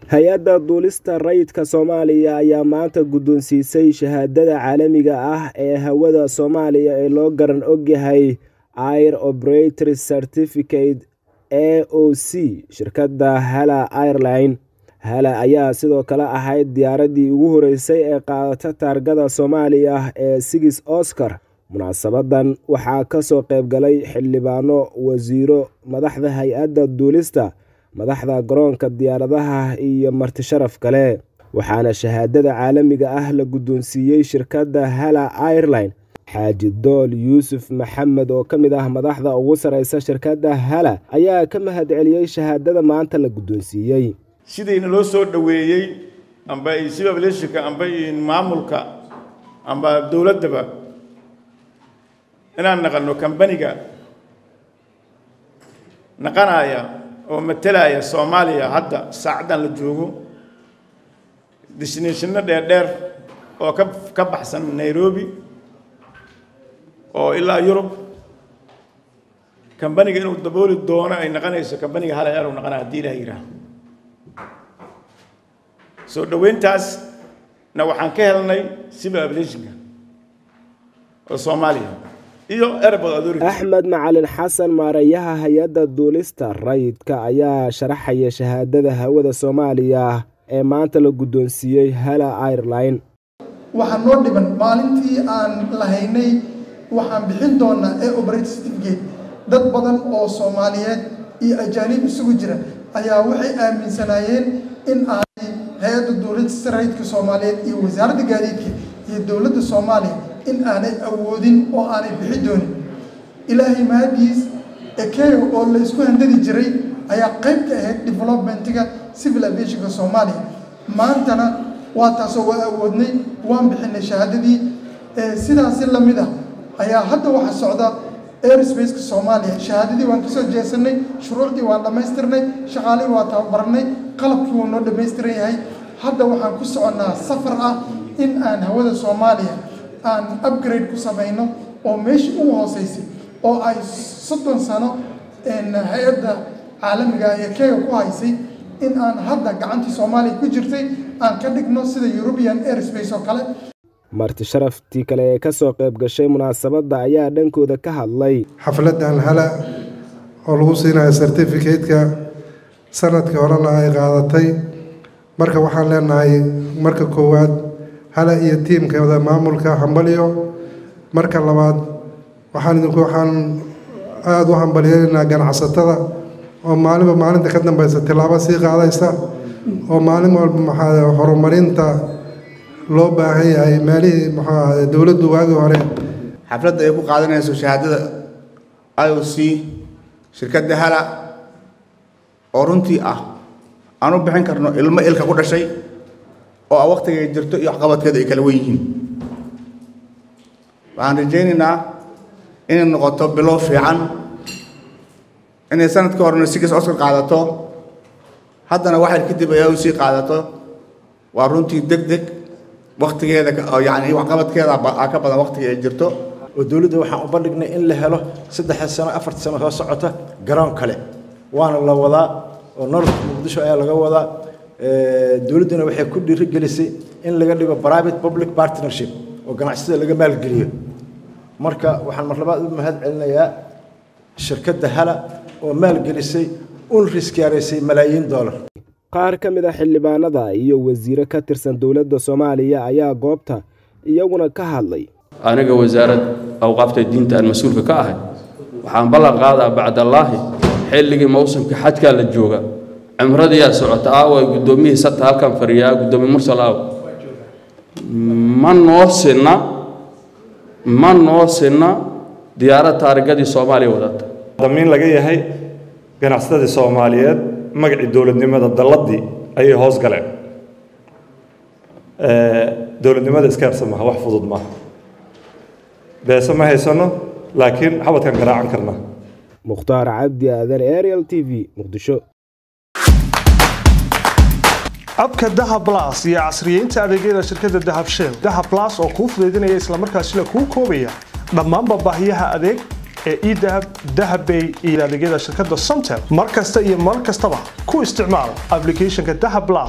hay-adda duulista rayidka soomaaliya ayaa maanta guddoonsiisay shahaadada caalamiga ah ee hawada soomaaliya ee loo garan ogyahay air operator certificate a o c shirkadda hala airline hala ayaa sidoo kale ahayd diyaaraddii ugu horeysay ee qaadata taargada soomaaliya ee sigis oscar munaasabadan waxaa kasoo qeybgalay xildhibaano wasiiro madaxda hay-adda duulista madaxda garoonka diyaaradaha iyo marti sharaf kale waxaana shahaadada caalamiga ah la guddoonsiiyey shirkadda hala airline xaaji dool yuusuf maxamed oo ka mid ah madaxda ugu sareysa shirkadda hala ayaa ka mahad celiyey shahaadada maanta la guddoonsiiyey sidayna loo soo dhoweeyey amba sibableshika amba maamulka amba dowladdaba inaan naqanno kambaniga naqanaya oo matalaya soomaaliya hadda saacaddan la joogo destinationna dheerdheer oo ka ka baxsan nairobi oo ilaa yurub kambaniga inuu dabooli doono ay naqanayso kambaniga hal eer u naqanaya haddii ilaha yidhaah soo dhoweyntaasna waxaan ka helnay civil aviationka oo soomaaliya iyo airport authority axmed macalin xasan maareeyaha hay-adda duulista rayidka ayaa sharaxaya shahaadada hawada soomaaliya ee maanta la guddoonsiiyey hala airline waxaa noo dhiban maalintii aan lahaynay waxaan bixin doonaa ee operate certificate dad badan oo soomaaliyeed iyo ajaanib isugu jira ayaa waxay aaminsanaayeen in aanay hay-adda duulista rayidka soomaaliyeed iyo wasaaradda gaadiidka iyo dowladda soomaaliya in aanay awoodin oo aanay bixi doonin ilaahay mahadiis ekeyo oo la isku handadi jiray ayaa qayb ka ahayd developmentiga civil aviationka soomaaliya maantana waa taasoo waa awoodnay waan bixinay shahaadadii sidaasi lamid ah ayaa hadda waxaa socda airsbaceka soomaaliya shahaadadii waan kasoo jeesanay shuruucdii waan dhammaystirnay shaqaalihii waa tababarnay qalabkii wuu noo dhammaystiran yahay hadda waxaan ku soconnaa safar ah in aan hawada soomaaliya aan upgrade ku samayno oo meeshii ugu hooseysay oo ay soddon sano hay-adda caalamiga ee kega ku haysay in aan hadda gacantii soomaaliya ku jirtay aan ka dhigno sida european airspace oo kale marti sharaftii kale ee kasoo qayb gashay munaasabadda ayaa dhankooda ka hadlay xafladdan hala oo lagu siinayo certificate-ka sanadkii horena ay qaadatay marka waxaan leenahay marka koowaad hala iyo tiimkooda maamulka hambalyo marka labaad waxaan idinku waxaan aada u hambalyeynaa ganacsatada oo maalinba maalinta ka dambeysa tilaabo sii qaadaysa oo maalin walba maxaa horumarinta loo baahan yahay meelihii muxuu ahade dowladdu waagii hore xafladda ay ku qaadanayso shahaadada i o c shirkadda hala oo runtii ah aan u bixin karno ilmo ilka ku dhashay oo a waktigay jirto iyo waxqabadkeeda ay kala wen yihiin waxaan rajaynaynaa inay noqoto bilow fiican inay sanadkii horena sigis oscar qaadato haddana waxay kadib ay u sii qaadato waa runtii deg deg waktigeeda yani waxqabadkeeda ka badan waktiga ay jirto oo dowladda waxaan u bandhignay in la helo saddexda sano afarta sano soo socota garoon kale waana la wadaa oo nololka muqdisho ayaa laga wadaa dowladduna waxay ku dhiirigelisay in laga dhigo private public partnership oo ganacsiyada laga maalgeliyo marka waxaan mar labaad u mahad celinayaa shirkadda hala oo maalgelisay un riskyaaraysay malaayiin dollar qaar ka mid a xildhibaanada iyo wasiiro ka tirsan dowladda soomaaliya ayaa goobta iyaguna ka hadlay aniga wasaarad awqaafta diinta aan mas-uulka ka ahay waxaan ballan qaadaa bacdallaahi xilligii mawsimka xajkaa la jooga cimradiyaa socota aawa guddoomiyihii sata halkan fariyaa guddoomiye mursal aaw ma noo sinna ma noo sinna diyaarad taarigadii soomaaliya wadata damiin laga yahay ganacsatadii soomaaliyeed magacii dowladnimada dalladii ayay hoos galeen dowladnimada iska yarsan maha wax fudud maaha beese ma haysano laakiin xabadkan garaacan karna mukhtaar cabdi aadan ariel t v muqdisho abka dahab blas iyo casriyeynta adeegyada shirkadda dahab shell dahab blas oo kuu fudaydinaya islamarkaasina kuu koobaya dhammaanba baahiyaha adeeg ee edahab dahabbay iyo adeegyada shirkadda somtel mar kasta iyo mar kastaba ku isticmaal applicationka dahab plus